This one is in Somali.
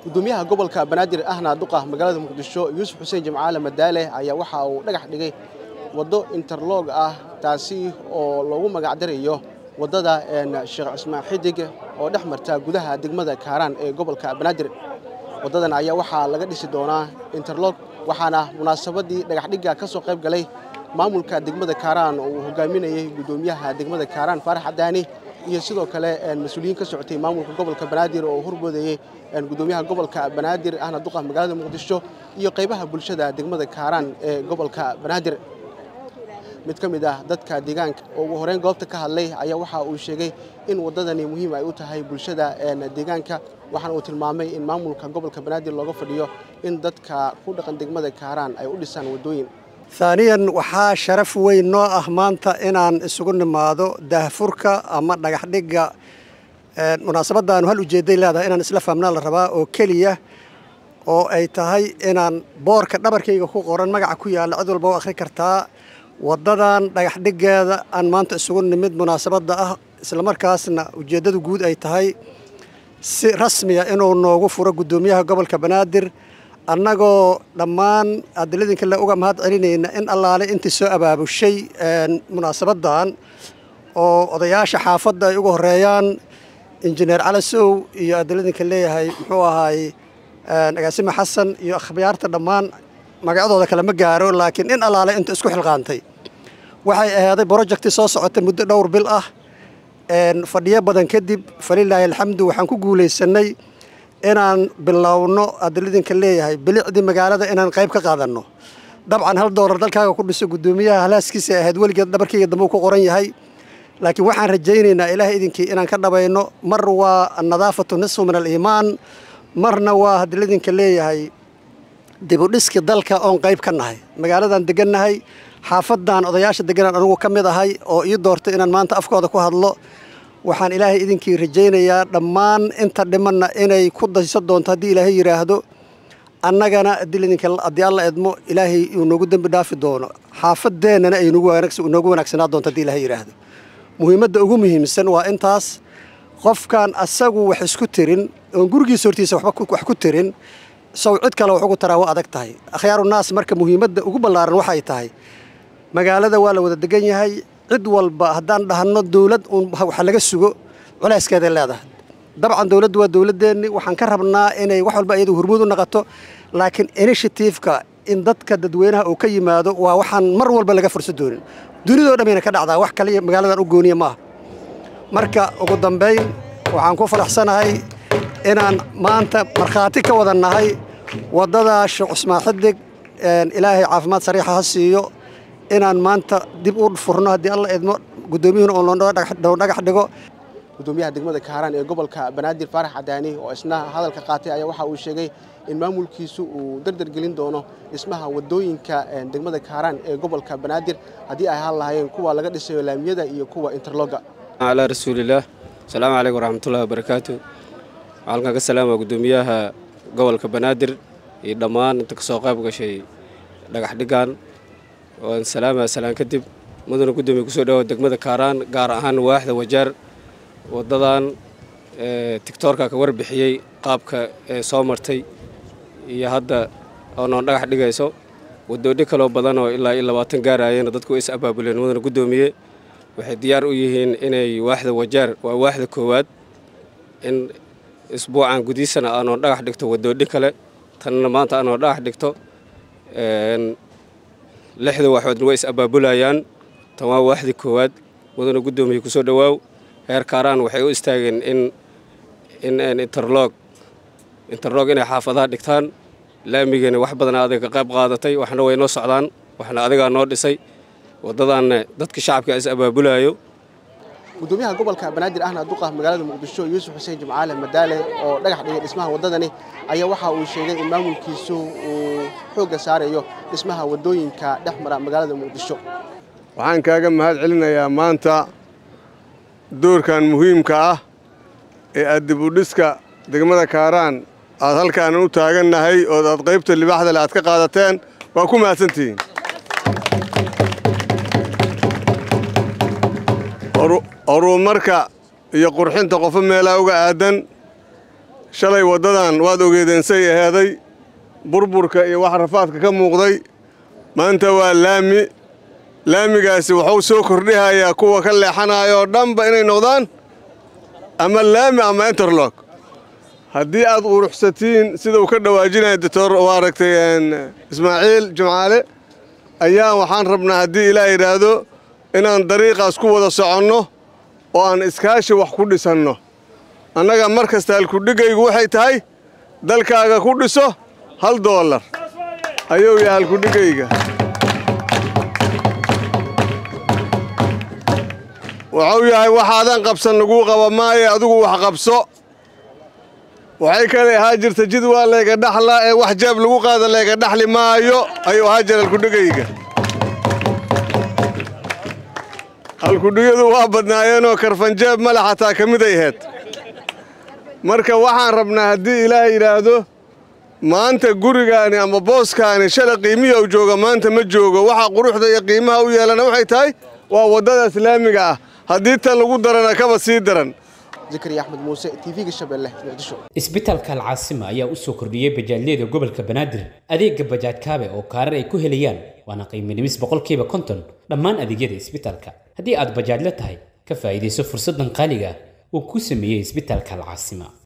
gudoomiyaha gobolka banaadir ahna duqa magaalada muqdisho yuusuf xuseen jimcaale madaale ayaa waxa uu dhagax dhigay waddo interlog ah taasi oo loogu magacdarayo waddada sheekh cismaan xidig oo dhex marta gudaha degmada kaaraan ee gobolka banaadir waddadan ayaa waxaa laga dhisi doonaa interlog waxaana munaasabadii dhagaxdhigga ka soo qayb galay maamulka degmada kaaraan oo uu hogaaminayay gudoomiyaha degmada kaaraan faarax cadaani iyo sidoo kale mas-uuliyiin ka socotay maamulka gobolka banaadir oo horboodayey gudoomiyaha gobolka banaadir ahna duqa magaalada muqdisho iyo qaybaha bulshada degmada kaaraan ee gobolka banaadir mid ka mid ah dadka deegaanka oo ugu horeyn goobta ka hadlay ayaa waxa uu sheegay in waddadani muhiim ay u tahay bulshada deegaanka waxaana uu tilmaamay in maamulka gobolka banaadir looga fadhiyo in dadka ku dhaqan degmada kaaraan ay u dhisaan waddooyin haaniyan waxaa sharaf weyn noo ah maanta inaan isugu nimaado daahfurka ama dhagaxdhigga munaasabaddaanu hal ujeedday leedahay inaan isla fahmnaa la rabaa oo keliya oo ay tahay inaan boorka dhabarkayga ku qoran magaca ku yaalla cid walba u akhri kartaa waddadan dhagaxdhiggeeda aan maanta isugu nimid munaasabadda ah islamarkaasna ujeeddadu guud ay tahay si rasmiya inuu noogu furo guddoomiyaha gobolka banaadir annagoo dhammaan adiladinka le uga mahad celinayna in allaale intii soo abaabushay munaasabaddan oo odayaasha xaafadda ay uga horeeyaan injineer calasow iyo adiladinka leeyahay muxuu ahaay agaasime xasan iyo akhbayaarta dhammaan magacyadooda kale ma gaaro laakiin in allaale inta isku xilqaantay waxay ahaaday brojecti soo socota muddo dhowr bil ah fadhiyo badan kadib falilaahi alxamdu waxaan ku guulaysanay inaan bilowno adiladinka leeyahay bilicdii magaalada inaan qayb ka qaadanno dabcan hal doolar dalkaaga ku dhiso guddoomiyaha halaaskiisa ahayd weligeed dhabarkayga dambe uu ku qoran yahay laakiin waxaan rajaynaynaa ilaahay idinkii inaan ka dhabayno mar waa annadaafatu nisfu min aliimaan marna waa hadiladinka leeyahay dibudhiski dalka oon qayb ka nahay magaaladan degannahay xaafadan odayaasha deganaan anugu ka mid ahay oo ii doortay inaan maanta afkooda ku hadlo waxaan ilaahay idinkii rajaynayaa dhammaan inta dhimanna inay ku dayso doonto haddii ilaahay yidhaahdo annagana adiladinka haddii alla edmo ilaahay uu noogu dembi dhaafi doono xaafadeennana ay noogu wanaagsanaa doonto haddii ilaahay yidhaahdo muhiimadda ugu muhiimsan waa intaas qofkan asagu wax isku tirin oon gurigiisa hortiisa wax ku tirin sow cid kale wax ugu taraa waa adag tahay akhyaaru naas marka muhiimadda ugu ballaaran waxay tahay magaalada waa la wada degan yahay cid walba haddaan dhahno dowlad uun waxa laga sugo culayskeeday leedahay dabcan dowladdu waa dowladdeenni waxaan ka rabnaa inay wax walba iyadu hormuud u naqato laakiin initiativeka in dadka dadweynaha uu ka yimaado waa waxaan mar walba laga fursa doonin dunidoo dhammayna ka dhacdaa wax kaliya magaaladan u gooniya maaha marka ugu dambayn waxaan ku faraxsanahay inaan maanta markhaati ka wada nahay waddada sheekh cusmaan xidig ilaahay caafimaad sariixa ha siiyo inaan maanta dib u furno haddii alla idmo guddoomiyuhuna oo loo dhagax dhigo gudoomiyaha degmada kaaraan ee gobolka banaadir faarax cadaani oo isna hadalka qaatay ayaa waxa uu sheegay in maamulkiisu uu dardar gelin doono dhismaha waddooyinka degmada kaaraan ee gobolka banaadir haddii ay ahaan lahaayeen kuwa laga dhisayo laamiyada iyo kuwa interloga calaa rasuulillaah asalaamu calaykum waraxmatullahi wabarakaatu halkan ka salaama guddoomiyaha gobolka banaadir iyo dhammaan inta kasoo qayb gashay dhagax dhigan waan salaama salaan kadib mudana guddoomiya kusoo dhawaad degmada kaaraan gaar ahaan waaxda wajaar waddadan tigtoorka ka warbixiyey qaabka ee soo martay iyo hadda oonoon dhagax dhigayso wadoodhi kaloo badan oo ilaa iyo labaatan gaarayana dadku is abaabuleen mudana guddoomiye waxay diyaar u yihiin inay waaxda wajaar waa waaxda koowaad in isbuucan gudiisana aanoo dhagax dhigto wadoodhi kale tanna maanta aanoo dhagax dhigto lixda waxoodna way is abaabulayaan tan waa waaxdii koowaad mudana guddoomiye kusoo dhowaaw heer kaaraan waxay u istaageen in in interlog interlog inay xaafadaha dhigtaan laamigana wax badana adiga ka qayb qaadatay waxna way noo socdaan waxna adigaa noo dhisay waddadaanna dadka shacabka is abaabulayo gudoomiyaha gobolka banaadir ahna duqa magaalada muqdisho yuusuf xuseen jimcaale madaale oo dhagax dhigay dhismaha waddadani ayaa waxa uu sheegay in maamulkiisu uu xoogga saarayo dhismaha waddooyinka dhex mara magaalada muqdisho waxaan kaaga mahad celinayaa maanta doorkan muhiimka ah ee aad dib u dhiska degmada kaaraan aad halkaan u taagannahay oo aad qaybta libaaxda le aad ka qaadateen waa ku mahadsantihiin horumarka iyo qurxinta qofo meelaa uga aadan shalay waddadan waad ogeedeen say aheeday burburka iyo wax rafaadka ka muuqday maanta waa laami laamigaasi wuxuu soo kordhihayaa kuwa ka leexanaya oo dhanba inay noqdaan ama laami ama interlog haddii aad quruxsatiin sida uu ka dhawaajinaya doctor u aragtay ismaaciil jimcaale ayaa waxaan rabnaa haddii ilaah yidhaahdo inaan dariiqaas ku wada soconno oo aan iskaashi wax ku dhisanno annaga mar kasta halkudhigaygu waxay tahay dalkaaga ku dhiso hal doolar ayuu yahay halkudhigayga wuxuu yahay waxaadan qabsan laguu qaba maayo adigu wax qabso waxay kale ahaa jirta jid waa layga dhaxla ee wax jaab lagu qaada layga dhaxli maayo ayuu ahaa jira halkudhigayga halkudhigyadu waa badnaayeenoo karfanjaab male xataa ka miday aheyd marka waxaan rabnaa haddii ilaah yidhaahdo maanta gurigaani ama booskaani shala qiimiya u jooga maanta ma joogo waxa quruxda iyo qiimaha u yeelana waxay tahay waa waddada islaamiga ah haddii tan lagu darana kaba sii daran zakariya axmed muuse tv-ga shabeelle muqdisho isbitaalka alcaasima ayaa u soo kordhiyey bajaajyada gobolka banaadir adeega bajaaj kaabe oo kaarar ay ku helayaan waana qiimo dhimis boqolkiiba konton dhammaan adeegyada isbitaalka haddii aad bajaajla tahay ka faa'iidayso fursaddan qaaliga uu ku sameeyey isbitaalka alcaasima